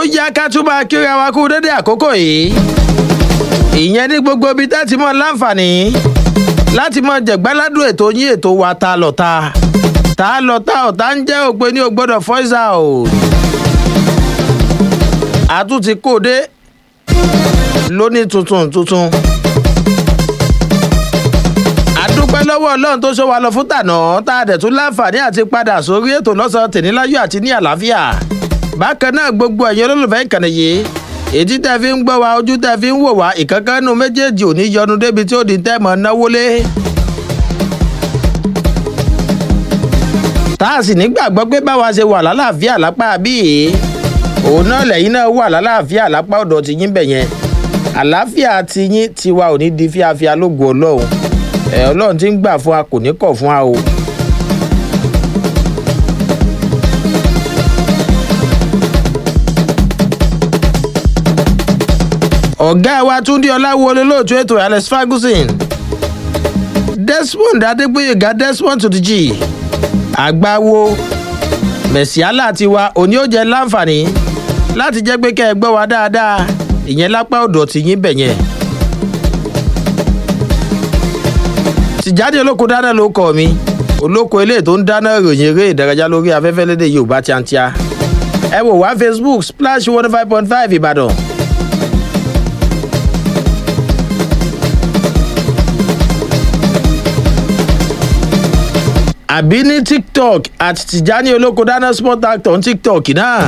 yá ká tún máa kíra wa kú dédé àkókò yìí ìyẹn ní gbogbo ibi tá ti mọ láǹfààní láti mọ jẹ̀gbáládùn ètò yín ètò wa ta lọ́ta ta lọ́ta ọ̀tá ń jẹ́ òpin ní ògbọ́dọ̀ voice out àtúntì kóde lóní tuntun tuntun àdúpẹ́ lọ́wọ́ ọlọ́run tó ṣọ́ wa lọ fún tànà tá a dẹ̀ tún láǹfààní àti padà sórí ètò lọ́sàn-án tèníláyọ̀ àti ní àlàáfíà bákan náà gbogbo ẹ̀yin olólùfẹ́ ìkànnì yìí ètí tẹ́ fi ń gbọ́ wa ojú tẹ́ fi ń wò wá ìkankanú méjèèjì ò ní yọnu débi tí ó di tẹ́ mọ̀ náwó lé. tá a sì nígbàgbọ́ pé báwa ṣe wà lálàáfíà lápá bíi òun náà lẹ́yìn náà wà lálàáfíà lápá ọ̀dọ̀ ti yín bẹ̀ yẹn àlàáfíà ti yín tiwa ò ní di fíafíà lógo ọlọ́run ẹ̀ ọlọ́run ti ń gbà fún wa kò ní kọ̀ fún wa o. ọ̀gá wa túndé ọláwo olólùtú ètò alex ferguson desmond adégbòyèga desmond to the g àgbáwo mẹ̀síálà tiwa òní ó jẹ́ láǹfààní láti jẹ́ pé kẹ́ ẹ gbọ́ wa dáadáa ìyẹn lápá ọ̀dọ̀ tí yín bẹ̀ yẹn. tìjáde olóko dáná ló kọ mi olóko eléyìí tó ń dáná ìròyìn eré ìdárayá lórí afẹ́fẹ́ lédè yorùbá tíátíá ẹ wò wá facebook splash one five point five ìbàdàn. àbí ní tiktok àti tìjání olóko dáná sport actor ní tiktok náà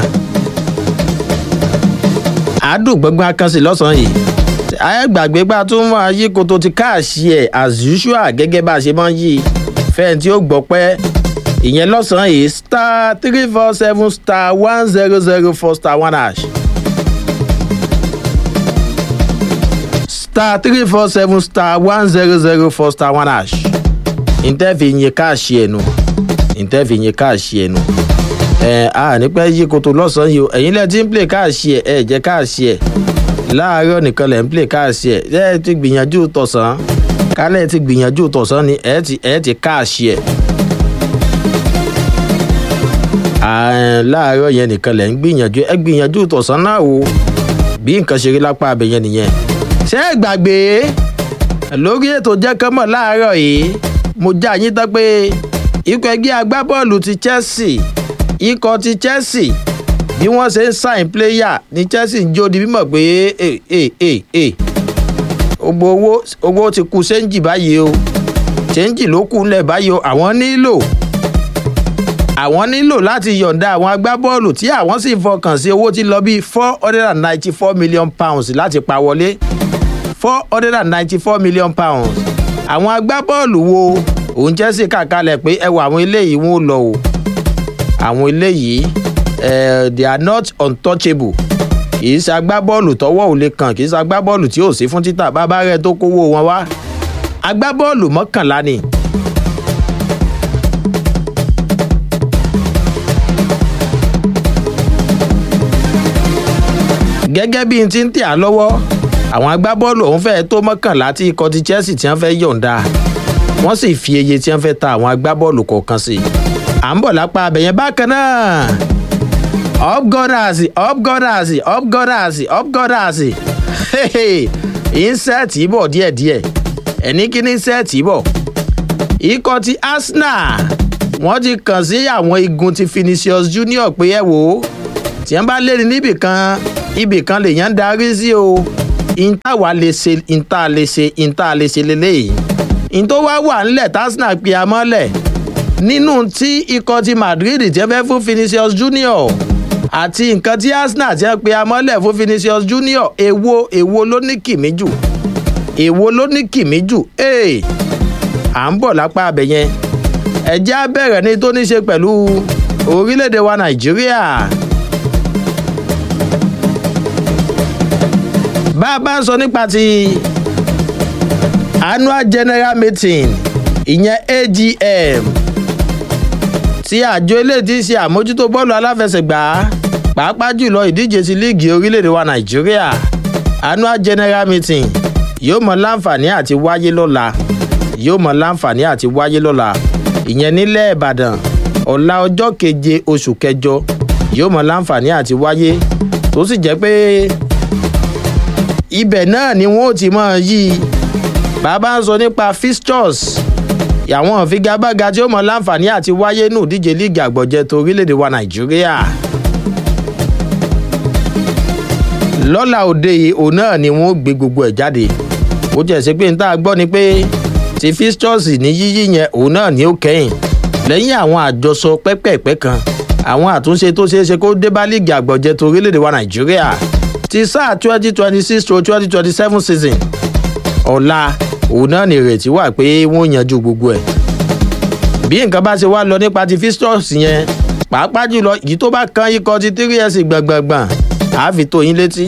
àádùn gbọ́ngbọ́n akánṣe lọ́sàn-án yìí ayégbàgbé bá tún máa yí koto ti káàṣì ẹ̀ as usual gẹ́gẹ́ bá a ṣe máa ń yí fẹ́ẹ̀ tí ó gbọ́ pẹ́ ìyẹn lọ́sàn-án yìí star three four seven star one zero zero four star one hash star three four seven star one zero zero four star one hash ntẹ́fì yin káàṣì ẹ̀nu ntẹ́fì yin káàṣì ẹ̀nu ẹ̀ a nípẹ́ yí koto lọ́sàn-án yìí o ẹ̀yin lẹ́ẹ̀ tí ń play káàṣì ẹ̀ ẹ̀ jẹ́ káàṣì ẹ̀ láàárọ̀ nìkan lẹ̀ ń play káàṣì ẹ̀ ẹ̀ ti gbìyànjú tọ̀sán kálẹ̀ ti gbìyànjú tọ̀sán ni ẹ̀ ti ẹ̀ ti káàṣì ẹ̀ láàárọ̀ yẹn nìkan lẹ̀ ń gbìyànjú ẹ̀ gbìyànjú tọ̀sán náà o bí nǹkan ṣe rí lápá abẹ yẹn nìyẹn ṣé ẹ gbàgbé lórí ètò jẹ́ kánmọ̀ láàárọ̀ yìí mo já yín tán pé ikọ̀ ẹgbẹ́ agbábọ́ọ̀lù ti chelsea ikọ̀ ti chelsea bí wọ́n ṣe ń sign player ní chelsea ń jó di mímọ̀ pé gbogbo owó owó ti kú sẹ́ńjì báyìí o sẹ́ńjì ló kù ńlẹ̀ báyìí o àwọn nílò àwọn nílò láti yọ̀ǹda àwọn agbábọ́ọ̀lù tí àwọn sì fọkàn sí owó tí lọ bíi four hundred and ninety four million pounds láti pa wọlé four hundred and ninety four million pounds àwọn agbábọ́ọ̀lù wo òun chelsea kàkalẹ̀ pé ẹ wọ àwọn eléyìí wọn ò lọ o àwọn eléyìí they are not untouchable kì í ṣe agbábọ́ọ̀lù tọwọ́ ò lè kàn kì í ṣe agbábọ́ọ̀lù tí ò sí fún títà bàbá rẹ tó kówó wọn wá agbábọ́ọ̀lù mọ́kànlá ni. gẹ́gẹ́ bí n ti ń tẹ̀ á lọ́wọ́ àwọn agbábọ́ọ̀lù ọ̀hún fẹ́ẹ́ tó mọ́kànlá tí ikọ̀ ti chelsea ti ń fẹ́ yọ̀ǹda wọ́n sì fi iye tí wọ́n fẹ́ ta àwọn agbábọ́ọ̀lù kọ̀ọ̀kan sí i à ń bọ̀ lápá abẹ̀yẹn bákan náà up gunners up gunners up gunners up gunners insẹ́ẹ̀tì bọ̀ díẹ̀díẹ̀ ẹ̀ní kí ní insẹ́ẹ̀tì bọ̀ ikọ̀ ti arsenal wọ́n ti kàn sí àwọn igun ti finisius junior pé ẹ wò ó tí wọ́n bá lérí níbìkan ibìkan lèèyàn ń darí sí o ìntà wà lè ṣe ìntà lè ṣe ìntà lè ṣe lélẹ́yìí ìntò wá wà ńlẹ̀ tásínà pe amọ́lẹ̀ nínú tí ikọ̀ ti madrid ti fẹ́ fún vinicius junior àti nǹkan tí arsenal ti pe amọ́lẹ̀ fún vinicius junior èwo èwo ló ní kìmí jù èwo ló ní kìmí jù ee à ń bọ̀ lápá abẹ yẹn ẹ̀jẹ̀ á bẹ̀rẹ̀ ní tó ní ṣe pẹ̀lú orílẹ̀-èdè wa nàìjíríà. bá a bá ń sọ nípa ti annual general meeting ìyẹn agm tí àjọ eléyìí ti ṣe àmójútó bọ́ọ̀lù aláfẹsẹ̀gbá pàápàá jùlọ ìdíje ti líìgì orílẹ̀-èdè wa nàìjíríà annual general meeting yóò mọ láǹfààní àti wáyé lọ́la yóò mọ láǹfààní àti wáyé lọ́la ìyẹn nílẹ̀ ìbàdàn ọ̀la ọjọ́ keje oṣù kẹjọ yóò mọ láǹfààní àti wáyé tó sì jẹ́ pé ibẹ̀ náà ni wọ́n ó ti máa yí i bàbá ń sọ nípa fixtures àwọn ìfigagbága tí ó mọ láǹfààní àti wáyé nù díje líìgì àgbọ̀jẹ̀ tó orílẹ̀-èdè wa nàìjíríà lọ́la òde yìí òun náà ni wọ́n ó gbé gbogbo ẹ̀ jáde ó jẹ́ sí pé n tá a gbọ́ ni pé ti fixtures ní yíyí yẹn òun náà ni ó kẹ́yìn lẹ́yìn àwọn àjọsọ pẹ́pẹ́pẹ́ kan àwọn àtúnṣe tó ṣeé ṣe kó dé bá líìgì àgbọ̀jẹ̀ tó orílẹ̀-èdè wa nàìjíríà ti sáà twenty twenty six to twenty twenty seven season ọ̀la òun náà ní ìrètí wà pé wọ́n yanjú gbogbo ẹ̀ bí nǹkan bá ṣe wá lọ nípa ti fistors yẹn pàápàá jùlọ yìí tó bá kan ikọ̀ ti three years gbọ̀ngbọ̀ngbọ̀n àá fi tó yín létí.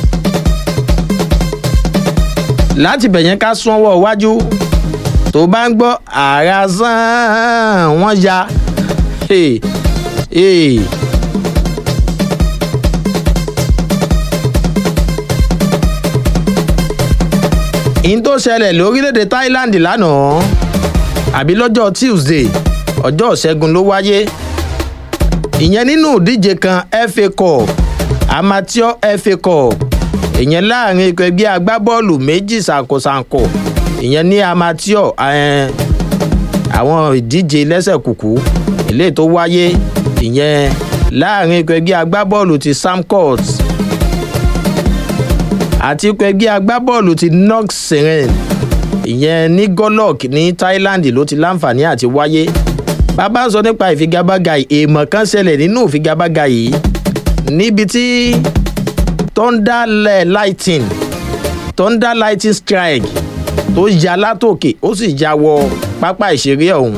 láti bẹ̀yẹn ká súnwọ́ iwájú tó bá ń gbọ́ ààrà sàn wọ́n ya. Hey, hey. in tó ṣẹlẹ̀ lórílẹ̀‐èdè thailand lánàá àbí lọ́jọ́ tuesday ọjọ́ ìṣẹ́gun ló wáyé ìyẹn nínú ìdíje kan fa cup amateur fa cup ìyẹn láàrin ikọ̀ ẹgbẹ́ agbábọ́ọ̀lù méjì ṣàǹkóṣàǹkó ìyẹn ní amateur àwọn ìdíje lẹ́sẹ̀ kùkú eléyìí tó wáyé ìyẹn láàrin ikọ̀ ẹgbẹ́ agbábọ́ọ̀lù ti samcourt àti ikọ̀ ẹgbẹ́ agbábọ́ọ̀lù ti nox seren ìyẹn ní golok ní thailand ló ti láǹfààní àti wáyé bàbá ń sọ nípa ìfigagbága yìí èèmọ̀ kan ṣẹlẹ̀ nínú ìfigagbága yìí níbi tí thunder lighting thunder lighting strike tó ya látòkè ó sì ya wọ pápá ìṣeré ọ̀hún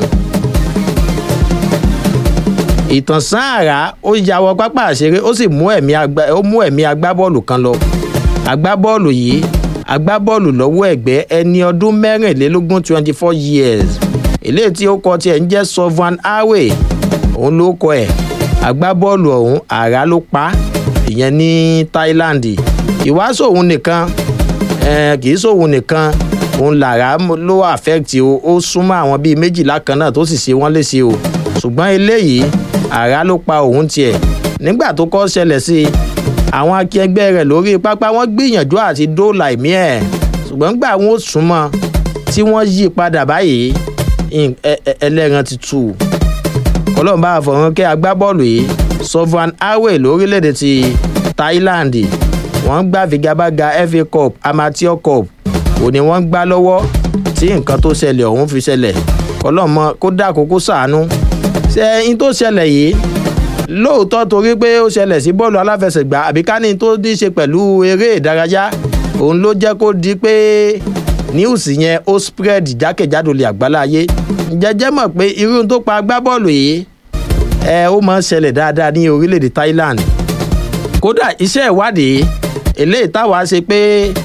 ìtànsán àrá ó ya wọ pápá ìṣeré ó sì mú ẹ̀mí agbábọ́ọ̀lù kan lọ agbábọ́ọ̀lù yìí agbábọ́ọ̀lù lọ́wọ́ ẹ̀gbẹ́ ẹni ọdún mẹ́rìnlélógún twenty four years eléyìí tí ó kọ tiẹ̀ ń jẹ́ sovan awe òun ló kọ ẹ̀ agbábọ́ọ̀lù ọ̀hún àrá ló pa ìyẹn ní thailand ìwáṣọ òun nìkan kì í sóhun nìkan òun làrá ló affect o ó súnmọ́ àwọn bíi méjìlá kan náà tó sì ṣe wọ́n léṣe o ṣùgbọ́n eléyìí àrá ló pa òun tiẹ̀ nígbà tó kọ́ ṣẹlẹ̀ sí i àwọn akẹgbẹ́ rẹ̀ lórí pápá wọ́n gbìyànjú àti dóòlà ẹ̀mí ẹ̀ ṣùgbọ́n gbà wọ́n ó súnmọ́ tí wọ́n yí padà báyìí ẹlẹ́ran ti tù ọlọ́run bá fọ̀rọ̀ kẹ́ agbábọ́ọ̀lù yìí sovan awe lórílẹ̀‐èdè ti thailand wọ́n gbà figagbága fa cup amateur cup òní wọ́n gbá lọ́wọ́ tí nǹkan tó ṣẹlẹ̀ ọ̀hún fi ṣẹlẹ̀ ọlọ́mọ kó dá àkókò sàánú ṣe ẹyin tó ṣẹlẹ̀ yìí lóòótọ́ torí pé ó ṣẹlẹ̀ sí bọ́ọ̀lù aláfẹsẹ̀gbá àbí ká ní tó ní ṣe pẹ̀lú eré ìdárayá òun ló jẹ́ kó di pé níwùsì yẹn ó spread jákèjádò lè àgbáláyé jẹjẹ mọ̀ pé irú tó pa agbábọ́ọ̀lù yìí ẹ ó máa ń ṣẹlẹ̀ dáadáa ní orílẹ̀-èdè thailand kódà iṣẹ́ ìwádìí eléyìí táwa ṣe pé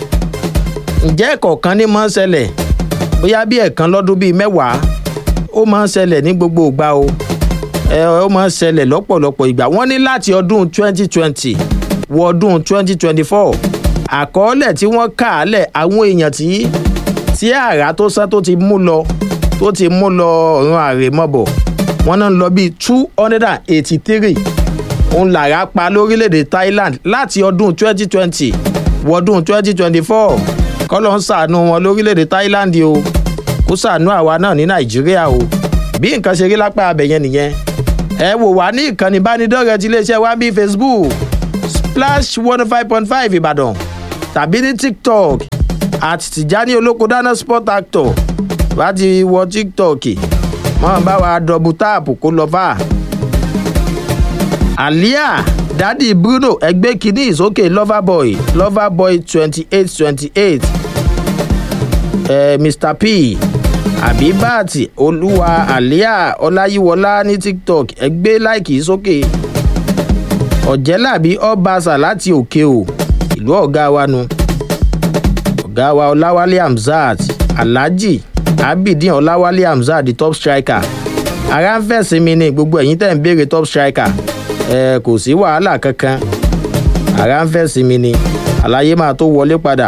ǹjẹ́ ẹ̀kọ̀ọ̀kan ní máa ń ṣẹlẹ̀ bóyá bí ẹ̀kan lọ́dún bíi mẹ́wàá ó máa ń ṣẹlẹ̀ ní gbogbo ìgbà o ẹ ó máa ń ṣẹlẹ̀ lọ́pọ̀lọpọ̀ ìgbà wọ́n ní láti ọdún 2020 wọ ọdún 2024 àkọọ́lẹ̀ tí wọ́n kà á lẹ̀ àwọn èèyàn tí tí àrà tó sán tó ti mú lọ tó ti mú lọ ọ̀run àrèmọ́bọ̀ wọ́n náà ń lọ bíi two hundred and eighty-three òun làrá pa lórílẹ̀‐èdè thailand láti ọdún 2020 wọ ọdún 2024 kọ́lọ́ ń sàánú wọn lórílẹ̀‐èdè thailand o kó sàánú àwa náà ní nàìjíríà o bí nǹkan ṣe rí lápá abẹ̀yẹn nìyẹn ẹ wò wá ní ìkànnì ìbánidọ́rẹ̀ẹ́ ti iléeṣẹ́ wa bíi facebook splash one five point five ìbàdàn tàbí ní tiktok àti tìjání olóko dáná sport actor bá ti wọ tiktok mọ́ bá wa dọ̀bù táàpù kó lọ fà. àlíà dádì bruno ẹgbẹ́ kínní ìsókè loverboy loverboy twenty eight twenty eight mr p abibat olúwa àlíà ọláyíwọlá ní tiktok ẹgbẹ́ láìkì sókè ọ̀jẹ́làbí ọbaṣà láti òkè o ìlú ọ̀gá wa nu ọ̀gá wa ọláwálé hamzat alhaji abidin ọláwálé hamzat the top striker ara ń fẹ̀sìn mi ní gbogbo ẹ̀yìn tẹ̀ ń béèrè top striker ẹ kò sí wàhálà kankan ara ń fẹ̀sìn mi ní àlàyé máa tó wọlé padà.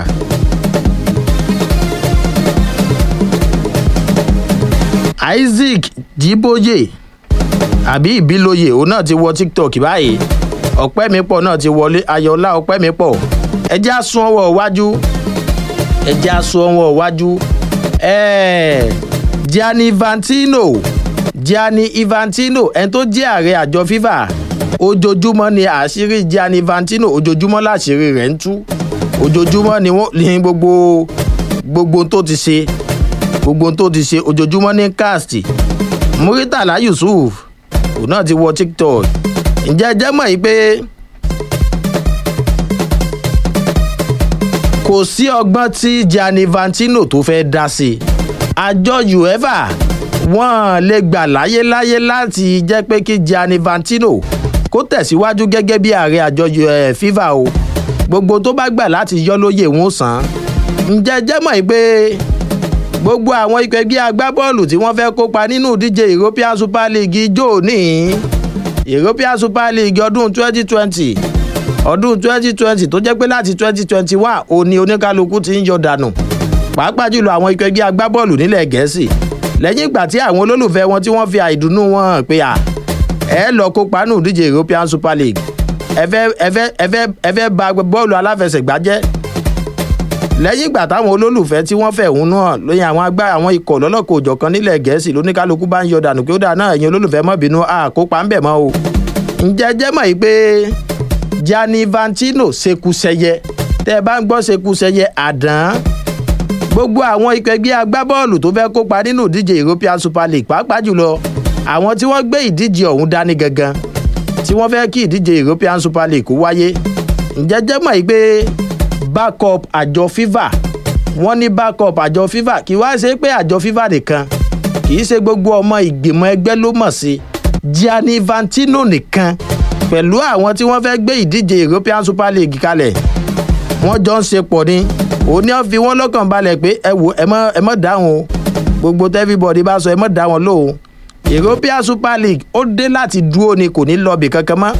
isaac jíbóyè àbí ìbílòyè òun náà ti wọ tiktok báyìí ọ̀pẹ́ mi pọ̀ náà ti wọlé ayọ̀ọ́lá ọ̀pẹ́ mi pọ̀ ẹjẹ́ àsun ọwọ́ iwájú ẹjẹ́ àsun ọwọ́ iwájú ẹ̀ẹ́ gianni vantino gianni infantino ẹni tó jẹ́ ààrẹ àjọ fifa ojoojúmọ́ ni àṣírí gianni vantino ojoojúmọ́ láṣírí rẹ̀ ń tú ojoojúmọ́ ni wọ́n ní gbogbo gbogbo tó ti ṣe gbogbo tó ti ṣe ojoojúmọ́ ní cast muritala yusuf òun náà ti wọ tiktok ǹjẹ́ ẹ jẹ́ mọ̀ yìí pé kò sí ọgbọ́n tí gianni vantino tó fẹ́ dá sí i àjọ uefa wọ́n lè gbà láyéláyé láti jẹ́ pé kí gianni vantino kó tẹ̀síwájú gẹ́gẹ́ bí ààrẹ àjọ fifa o gbogbo tó bá gbà láti yọ lóye wọn sàn ǹjẹ́ jẹ́ mọ̀ pé gbogbo àwọn ikọ̀ ẹgbẹ́ agbábọ́ọ̀lù tí wọ́n fẹ́ kópa nínú ìdíje european super league jò ní european super league ọdún 2020 ọdún 2020 tó jẹ́ pé láti 2021 òní oníkálukú ti ń yọ dànù pàápàá jùlọ àwọn ikọ̀ ẹgbẹ́ agbábọ́ọ̀lù nílẹ̀ gẹ̀ẹ́sì lẹ́yìn ìgbà tí àwọn olólùfẹ́ wọn tí wọ́n fi àìdùnnú wọn hàn pé à ẹ lọ kópa nínú ìdíje european super league ẹ fẹ́ ẹ fẹ́ ẹ fẹ́ ẹ fẹ́ ba bọ́ọ̀lù aláfẹsẹ̀gbá jẹ́ lẹ́yìn ìgbà táwọn olólùfẹ́ tí wọ́n fẹ̀hónú hàn lóyún àwọn agbá àwọn ikọ̀ lọ́lọ́kọ̀ òjọ̀kan nílẹ̀ gẹ̀ẹ́sì lóníkálukú bá ń yọ dànù pé ó dà náà ẹ̀yin olólùfẹ́ mọ́ bínú àkópa ń bẹ̀ mọ́ o. ǹjẹ́ jẹ́ mọ̀ yìí pé gianni vantino ṣekúṣẹyẹ tẹ́ ẹ bá ń gbọ́ ṣekúṣẹyẹ àdán gbogbo àwọn ikọ̀ ẹgbẹ́ agbábọ́ọ̀lù tó fẹ́ kópa nínú ìdíje european super league pàápàá jùlọ àwọn tí wọ́n gbé ìdíje ọ̀hún dání gangan tí wọ́n fẹ́ kí ìdíje european super league wáyé ǹjẹ́ jẹ́ mọ̀ yìí pé backup àjọ fifa wọ́n ní backup àjọ fifa kì í wá ṣe pé àjọ fifa nìkan kì í ṣe gbogbo ọmọ ìgbìmọ̀ ẹgbẹ́ ló mọ̀ sí gianni vantino nìkan pẹ̀lú àwọn tí wọ́n fẹ́ gbé ìdíje european super league kalẹ̀ wọ́n jọ ń ṣe pọ̀ ni òun ni wọ́n fi wọ́n lọ́kàn balẹ̀ pé ẹ wò ẹ mọ̀ dáhùn o gbogbo tẹ́fíbọ̀dì bá sọ ẹ mọ̀ dá wọn lóhùn european super league ó dé láti dúró ni kò ní lọ́ọ̀bì kankan mọ́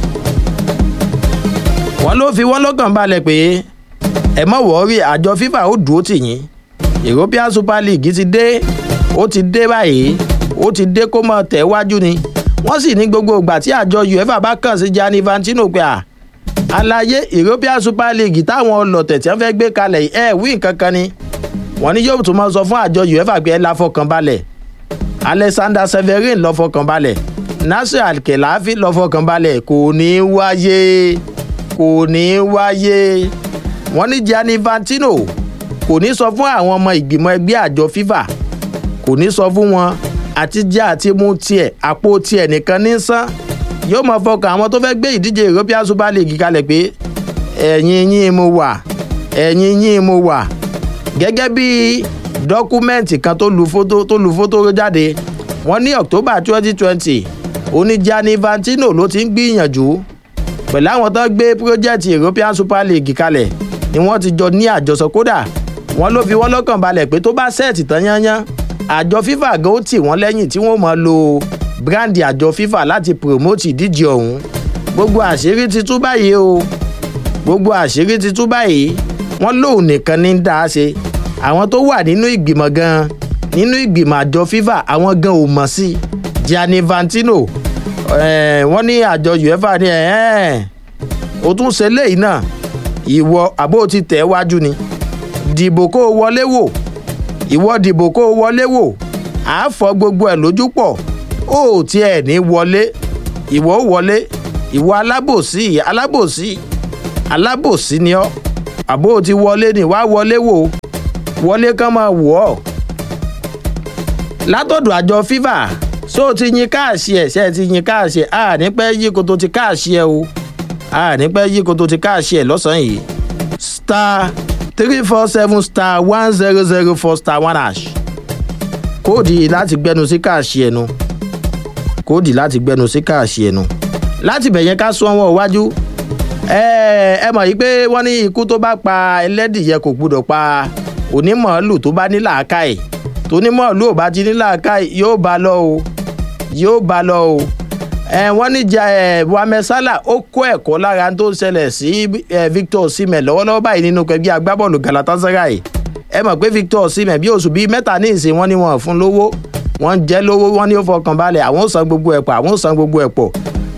wọ́n ló fi wọ́n lọ́kàn balẹ̀ pé ẹ mọ̀ wọ́ọ́rì àjọ fifa ó dúró tì yín european super league ti dé ó ti dé báyìí ó ti dé kó mọ̀ tẹ̀ wájú ni wọ́n sì ní gbogbo ìgbà tí àjọ uefa bá kàn sí gianni vantino pé à àlàyé european super league táwọn ọlọ̀tẹ̀ tí wọ́n fẹ́ gbé kalẹ̀ ẹ̀ wí nǹkan kan ni wọ́n ní yóò tún máa sọ fún àjọ uefa pé ẹ la fọkàn balẹ̀ alexander severin lọ fọkàn balẹ̀ nasir alkelafi lọ fọkàn balẹ̀ kò ní wáyé kò ní wáyé wọ́n ní gianni vantino kò ní sọ fún àwọn ọmọ ìgbìmọ̀ ẹgbẹ́ àjọ fifa kò ní sọ fún wọn àti jẹ́ àti mú tiẹ̀ àpò tiẹ̀ nìkan ní sán yóò mọ fọkàn àwọn tó fẹ́ gbé ìdíje european super league kalẹ̀ pé ẹ̀yin yín mo wà ẹ̀yin yín mo wà gẹ́gẹ́ bí dọ́kúmẹ́ǹtì kan tó lu fótó tó lu fótó jáde wọ́n ní october twenty twenty oníjàní vantino ló ti ń gbìyànjú pẹ̀lú àwọn tó gbé pírójẹ́tì european super league kalẹ̀ ni wọ́n ti jọ ní àjọsọ kódà wọ́n ló fi wọ́n lọ́kàn balẹ̀ pé tó bá sẹ́ẹ̀tì tán yányán àjọ fifa gan ó tì wọ́n lẹ́yìn tí wọ́n mọ̀ lo bíráǹdì àjọ fifa láti promote ìdíje ọ̀hún gbogbo àṣírí ti tú báyìí o gbogbo àṣírí ti tú báyìí wọ́n lóun nìkan ní dá a ṣe àwọn tó wà nínú ìgbìmọ̀ gan nínú ìgbìmọ̀ àjọ fifa àwọn gan ò mọ̀ sí gianni vantino wọ́n ní àjọ uefa ní o tún ṣe léyìí náà ìwọ àbó ti tẹ̀ wájú ni dìbò kó o wọlé wò ìwọ dìbò kó o wọlé wò àá fọ gbogbo ẹ̀ lójú pọ̀ ó tiẹ̀ ní wọlé ìwọ ó wọlé ìwọ alábòsí alábòsí alábòsí ni ọ́ àbó ti wọlé ni wàá wọlé wò wọlé kán máa wò ọ́ látọ̀dọ̀ àjọ fifa ṣó o ti yin káàṣì ẹ̀ ṣe ti yin káàṣì ẹ̀ a ní pẹ́ yí koto ti káàṣì ẹ̀ o a ní pẹ́ yí koto ti káàṣì ẹ̀ lọ́sàn-án yìí star three four seven star one zero zero four star one hash kóòdì láti gbẹnu sí káàṣì ẹ̀ nu kóòdì láti gbẹnu sí káàṣì ẹ̀ nu láti bẹ̀yẹn ká sún ọwọ́ iwájú ẹ ẹ mọ̀ yìí pé wọ́n ní ikú tó bá pa ẹlẹ́dìyẹ kò gbúdọ̀ pa onímọ̀ọ́lù tó bá ní làákàyè tónímọ̀ọ́lù ò bá ti ní làákàyè yóò bá lọ o yóò bá lọ o ẹ wọ́n ní jà ẹ Mohammed Salah ó kó ẹ̀kọ́ lára tó ń ṣẹlẹ̀ sí ẹ Victor Osimhen lọ́wọ́lọ́wọ́ báyìí nínú ẹgbẹ́ agbábọ́ọ̀lù Galatasaray ẹ mọ̀ pé Victor Osimhen bí oṣù bíi mẹ́ta ní ìsìn wọn ni wọ́n fún lówó wọ́n ń jẹ́ lówó wọ́n ní ó fọkàn balẹ̀ àwọn ò san gbogbo ẹ̀ pọ̀ àwọn ò san gbogbo ẹ̀ pọ̀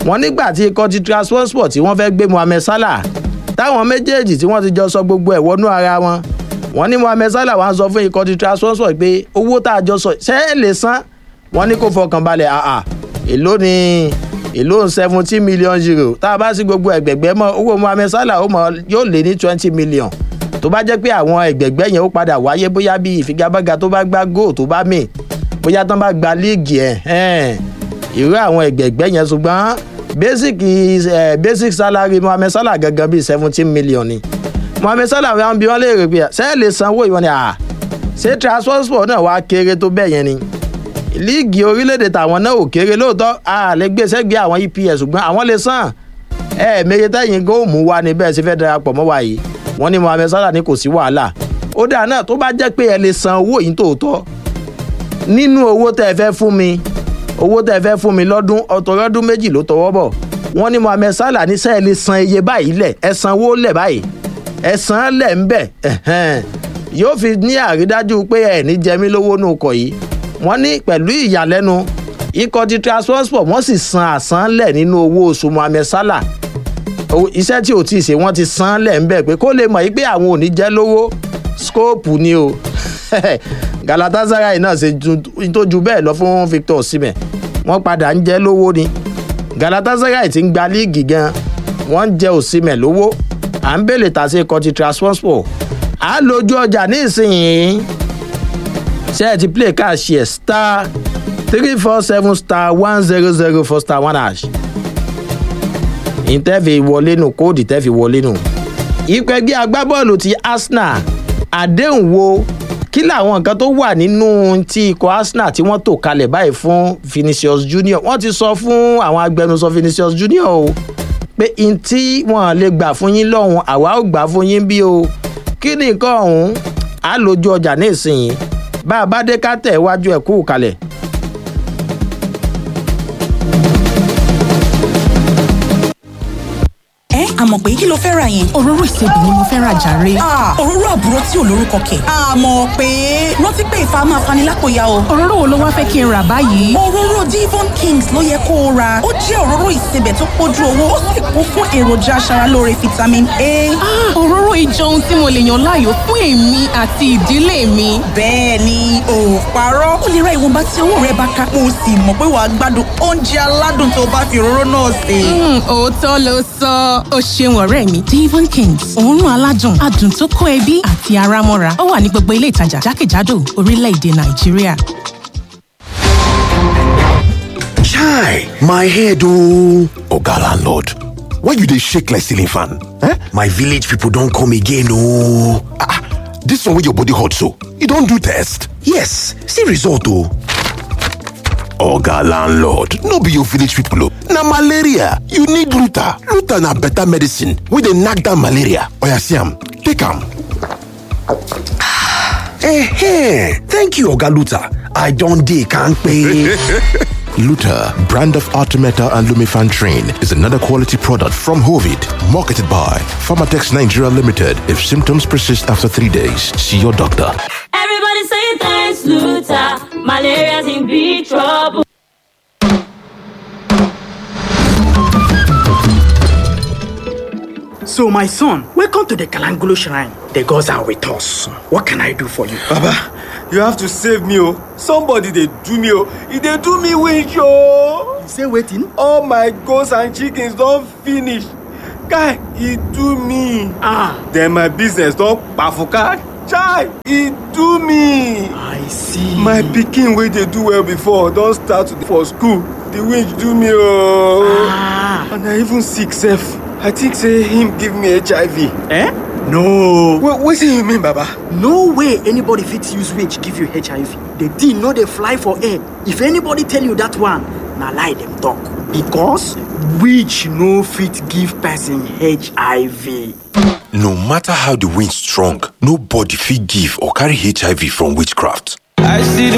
wọ́n nígbà tí ikọ̀ ti transport tí wọ́n fẹ́ gbé mohammed salah táwọn méjèèjì tí wọ́n ti jọ sọ gbogbo ẹ̀ wọnú ara wọn wọ́n ní mohammed salah wá ń sọ fún ikọ̀ ti transport pé owó tá a jọ sọ ṣé ẹ lè san wọ́n ní kó fọkàn balẹ̀ àà èló ni èló seventeen million euro tá a bá sí gbogbo ẹgbẹ̀gbẹ́ mọ́ owó mohammed salah ó mọ yóò lé ní twenty million tó bá jẹ́ pé àwọn ẹgbẹ̀gbẹ́ yẹn ó padà wáyé bóyá bí ìfigagbága tó bá gbá góò tó bá mì bóyá tán bá gba líìgì ẹ̀ irú àwọn ẹgbẹ̀gbẹ́ yẹn ṣùgbọ́n basic uh, basic salary mohammed salah gangan bíi seventeen million ni mohammed salah wọn bí wọn léèrè pé ṣé ẹ lè sanwó ìwọ ni à ṣé transport náà wá kéré tó bẹ́ẹ̀ yẹn ni líìgì orílẹ̀-èdè tàwọn náà ò kéré lóòótọ́ a lè gbé sẹ́gbẹ̀ẹ́ àwọn eps ṣùgbọ́n àwọn lè san ẹ méye tẹ́yìn kó mú wa ní bẹ́ẹ̀ sì fẹ́ darapọ̀ mọ́ wa yìí wọ́n ní mohammed salah ní kò sí wàhálà ó dáa náà tó bá jẹ́ pé ẹ lè san owó yìí tòótọ́ nínú owó tẹ́ ẹ fẹ́ fún mi owó tẹ́ ẹ fẹ́ fún mi lọ́dún ọ̀tọ̀rọ̀dún méjì ló tọwọ́ bọ̀ wọ́n ní mohammed salah ní sẹ́ẹ̀ lè san iye báyìí lẹ̀ ẹ sanwó lẹ̀ báyìí ẹ san lẹ̀ ń bẹ̀ yóò fi ní àrídájú pé ẹ̀ ní jẹmí lówó nù kọ̀ yìí wọ́n ní pẹ̀lú ìyàlẹ́nu ikọ̀ ti transport wọ́n sì san àsánlẹ̀ nínú owó oṣù mohammed salah iṣẹ́ tí ò tí ì ṣe wọ́n ti san lẹ̀ ń bẹ̀ pé kó lè mọ̀ yí pé àwọn ò ní jẹ́ lówó skóòpù ni o galatasaray náà ṣe tó ju bẹ́ẹ̀ lọ fún victor osimhen wọ́n padà ń jẹ́ lówó ni galatasaray ti ń gba líìgì gan wọ́n ń jẹ́ osimhen lówó à ń bèlè tà sí ikọ̀ ti transport à ń lójú ọjà ní ìsinyìí ṣé ẹ ti play cash yẹ star three four seven star one zero zero four star one hash ìtẹ́fì wọlé nù kóòdì tẹ́fì wọlé nù. ipò ẹgbẹ́ agbábọ́ọ̀lù ti arsenal àdéhùn wo kí làwọn nǹkan tó wà nínú ti ikọ̀ arsenal tí wọ́n tò kalẹ̀ báyìí fún vinicius junior wọ́n ti sọ fún àwọn agbẹnusọ vinicius junior o pé n tí wọ́n lè gbà fún yín lọ́hùn àwa ò gbà fún yín bí o kí ni nǹkan ọ̀hún á lójú ọjà ní ìsinyìí bá a bá dé ká tẹ̀ iwájú ẹ̀ kú kalẹ̀. ẹ àmọ̀ pé kí ló fẹ́ ra yẹn. òróró ìsebì ni mo fẹ́ ra jàre. òróró àbúrò tí ò lórúkọ kẹ̀. àmọ̀ pé rántí pé ìfà máa fani lápòyà o. òróró wo ló wá fẹ́ kí n rà báyìí. òróró divon kings ló yẹ kó o ra ó jẹ́ òróró ìsebẹ̀ tó pójú owó ó sì kún fún èròjà aṣaralóore vitamin a. òróró ìjọ ohun tí mo lè yàn láàyò fún èmi àti ìdílé mi. bẹ́ẹ̀ ni ò parọ́ ó lè ra ìwọ̀nba tí owó rẹ bá ká mo sì mọ̀ pé wàá gbádùn oúnjẹ aládùn tó bá fi òróró náà sè. òótọ́ ló sọ ó ṣeun ọ̀rẹ́ mi devon kings òórùn aládùn adùn tó kó ẹbí àti ara mọ́ra ó wà ní gbogbo ilé ìtajà jákèjádò orílẹ̀-èdè nàìjíríà. chai my head ooo oga landlord why you dey shake like ceiling fan eh my village people don come again ooo ah this one wey your body hot so you don do test yes see result o. oga landlord no be your village people o na malaria you need luta luta na better medicine wey dey knack down malaria oya see am take am eh thank you oga luta i don dey kampe Luta, brand of Artemeta and Lumifan Train, is another quality product from Hovid, marketed by Pharmatex Nigeria Limited. If symptoms persist after three days, see your doctor. Everybody say thanks, Luta. Malaria's in big trouble. So, my son, welcome to the Kalangolo Shrine. The gods are with us. What can I do for you? Baba, you have to save me, oh. Somebody they do me, oh. If they do me wish, oh. You say waiting? All my goats and chickens don't finish. Guy, he do me. Ah. Then my business don't bafuka. Chai, he do me. I see. My pikin wey dey do well before don start for school. The winch do me, oh. Ah. And I even sick sef. I think say him give me HIV. Eh? No. Wait, wetin you mean, Baba? No way anybody fit use witch give you HIV. The thing no dey fly for air. If anybody tell you that one, na lie dem talk. Because witch no fit give person HIV. no matter how the wind strong nobody fit give or carry hiv from witchcraft I see